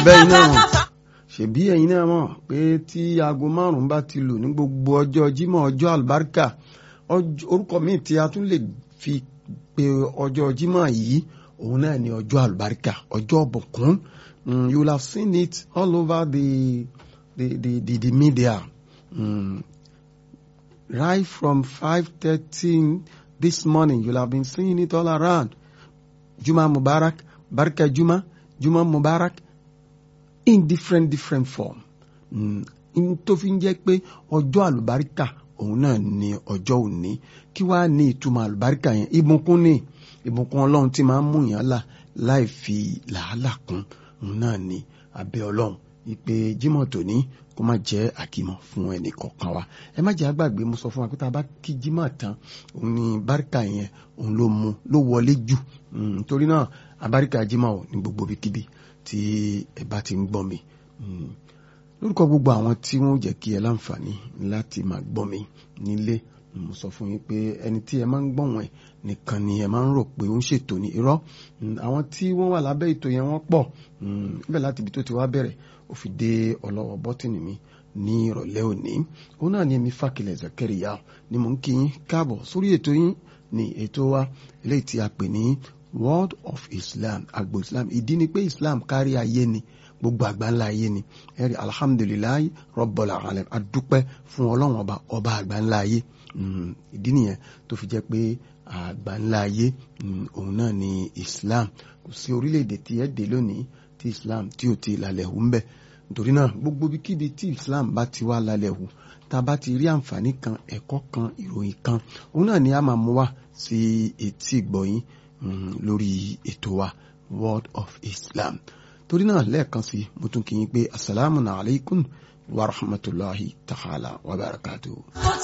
bẹ́ẹ̀ náà mọ̀ ṣèbí ẹ̀yin náà mọ̀ pé tí aago márùn-ún bá ti lù ní gbogbo ọjọ́ jímọ̀ ọjọ́ àlùbáríkà orúkọ míì tí a tún lè fi pe ọjọ́ jímọ̀ yìí òun náà ni ọjọ́ àlùbáríkà ọjọ́ ọ̀bùnkún you will have seen it all over the the the the, the media um, right from five thirty this morning you will have been seeing it all around Juma Mubarak Barka Juma Juma Mubarak in different different form n tó fi ń jẹ́ pé ọjọ́ àlùbáríkà òun náà ni ọjọ́ òní kí wàá ní ìtumọ̀ àlùbáríkà yẹn ìbùkún ní ìbùkún ọlọ́run tí máa ń mú yàn là láì fi làálàá kún òun náà ni abẹ́ ọlọ́run ìpè jímọ̀ tòní kó má jẹ́ àkìmọ̀ fún ẹnì kọ̀ọ̀kan wa ẹ má jẹ́ àgbàgbé mo sọ fún wa pé tá a bá kí jímọ̀ tán òun ni báríkà yẹn òun ló mu ló wọlé jù torí náà abáríkà jímọ̀ ò ní gbogbo ibikíbi tí ẹ bá ti ń gbọ́ mi lórúkọ gbogbo àwọn tí wọ́n jẹ́ kí ẹ láǹfààní láti máa gbọ́ mi nílé mo sọ fún yín pé ẹni tí ẹ máa ń gbọ̀wọ̀n ẹ̀ nìkan ni ẹ máa ń rò pé ó ń ṣètò ní irọ́ àwọn tí wọ́n wà lábẹ́ ètò yẹn wọ́n pọ̀ níbẹ̀ láti ibi tó ti wá bẹ̀rẹ̀ ó fi dé ọlọ́wọ́ bọ́tìnì mi ní ìrọ̀lẹ́ òní òun náà ni èmi Fákilẹ̀ Zakariya ni mò ń kí yín káàbọ̀ sórí ètò yín ní ètò wa eléyìí tí a pè ní World of Islam agbo Islam ìdí ni pé Islam kárí ayé ni gbogbo àgbáńlá ayé ni ẹ̀rí alhamdulilayi Rabbil alamin adúpẹ́ fún ọlọ́run ọba ọba àgbáńlá ayé ìdí nìyẹn tó fi jẹ́ pé àgbáńlá ayé òun náà ni Islam kò sí orílẹ̀-èdè tí ẹ̀ dé lónìí tí Islam tí ò ti lálẹ́ hù ń bẹ̀ nítorí náà gbogbo ibikíbi tí Islam bá ti wá lálẹ́ hù tá a bá ti rí àǹfààní kan ẹ̀kọ́ kan ìròyìn kan òun náà ni a máa mú wá sí etí ìgbọ̀yìn lórí ètò wa World of Islam torí náà lẹ́ẹ̀kan sí mo tún kí yín pé asalaamu alaykum wa rahmatulahi ta'ala wa barakatuhu.